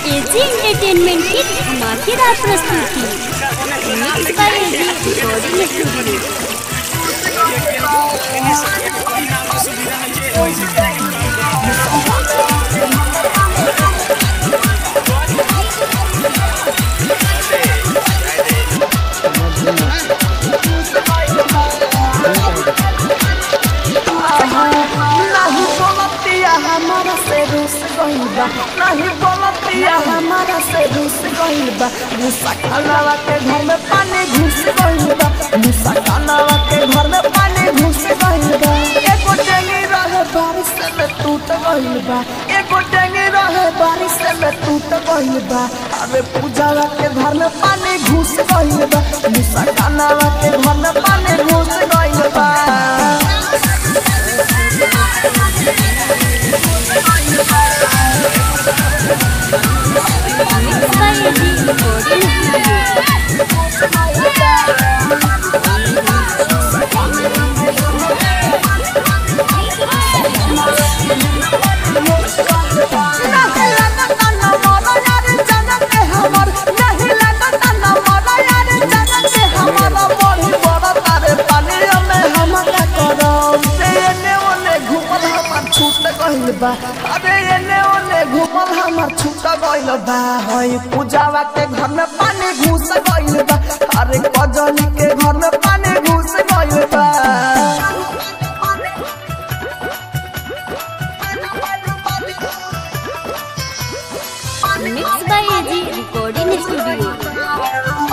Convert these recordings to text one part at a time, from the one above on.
AG entertainment की धमाकेदार प्रस्तुति mix by AG recording studio नहीं बोलतिया हमारा से रूस गइल बा नहीं बोलतिया हमारा से रूस गइल बा मुसा खानावा के घर में पानी घुस गइल बा मुसा खानावा के घर में पानी घुस गइल बा एगो टेंगी रहे बारिश में टूट गइल बा एगो टेंगी रहे बारिश में टूट गइल बा अरे पूजावा के घर में पानी घुस गइल बा मुसा खानावा के घर में पानी घुस गइल बा mix by AG recording studio नहीं लगता न मोरा यार जनम के हमर नहीं लगता न मोरा यार जनम के हमर बड़ी बड़ा तारे पानी में हम का करम से एने ओने घूमल हमर छूट गइल बा अरे एने ओने घूमल हमर छूट गइल बा हई पूजावा के घर में पानी घुस गइल बा अरे कजली के घर में पानी घुस गइल बा mix by AG recording studio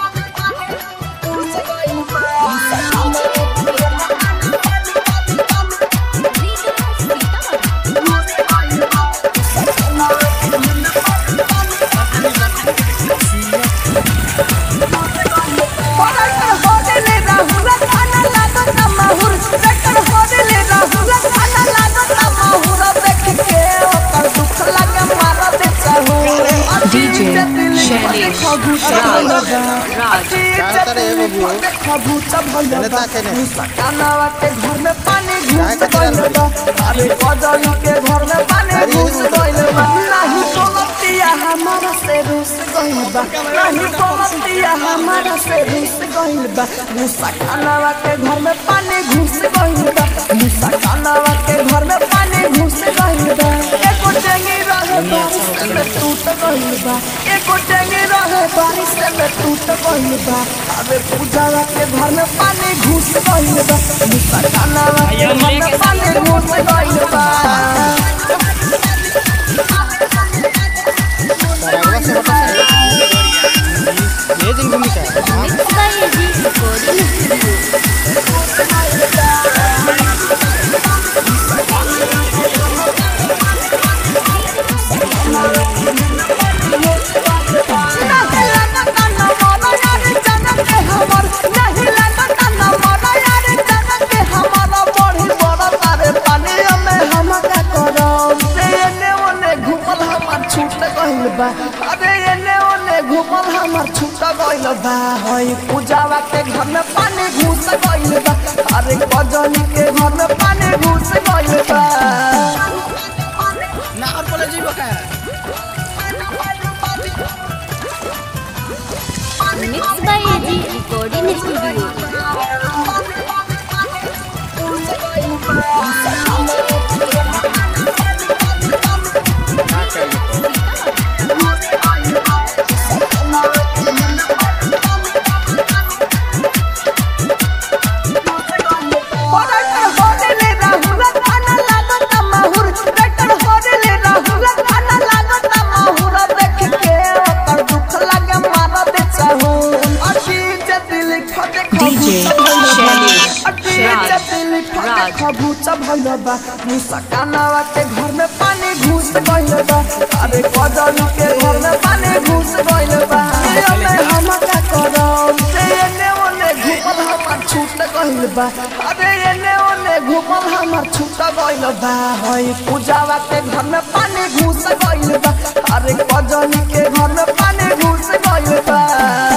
पराकर होडले राहुल खाना लागो तमाहुर ट्रैक्टर होडले राहुल खाना लागो तमाहुर देख के ओकर दुख लगे मारा दे चाहू DJ शैलेश राज राज तारे एगो बुआ। खबूचा भइल एने बा ताके ने। सकानावा के घर में पानी घुस काहे के गइल बा अरे कजली के घर में पानी अरे घुस एगो गइल बा नहीं बोलतिया हमारा से रूस गइल बा नहीं बोलतिया हमारा से रूस गइल बा मुसा खानावा के घर में पानी घुस गइल बा मुसा खानावा के घर में पानी घुस गइल बा एको टेंगी रहे बारिश में टूट गइल बा एको टेंगी रहे बारिश में टूट गइल बा अबे पूजावा के घर में पानी घुस गइल बा मुसा खानावा के घर में पानी घुस गइल बा तारा से बता ये दिन घूमी का mix by AG recording studio नहीं लगता न मोरा यार जनम के हमर नहीं लगता न मोरा यार जनम के हमर बड़ी बड़ा तारे पानी में हम का करम से एने ओने घूमल हमर छूट गइल बा अरे एने ओने घूमल हमर छूट गइल बा हई पूजावा के घर में पानी घुस गइल बा अरे कजली के घर में पानी घुस गइल बा ना और बोले जीव का mix by AG recording studio पराकर होडले राहुल खाना लागो तमाहुर ट्रैक्टर होडले राहुल खाना लागो तमाहुर देख के ओकर दुख लगे मारा दे चाहू अटी जतिल खटे DJ शैलेश राज राज खबूचा भइल बा मुसा कानावा के घर में पानी घुस गइल बा अरे कजली के घर में पानी घुस गइल बा ये में हम का करम से एने ओने घुमल हमर छूट गइल बा अरे एने ओने घुमल हमर छूट गइल बा हई पूजावा के घर में पानी घुस गइल बा अरे कजली के घर में पानी घुस गइल बा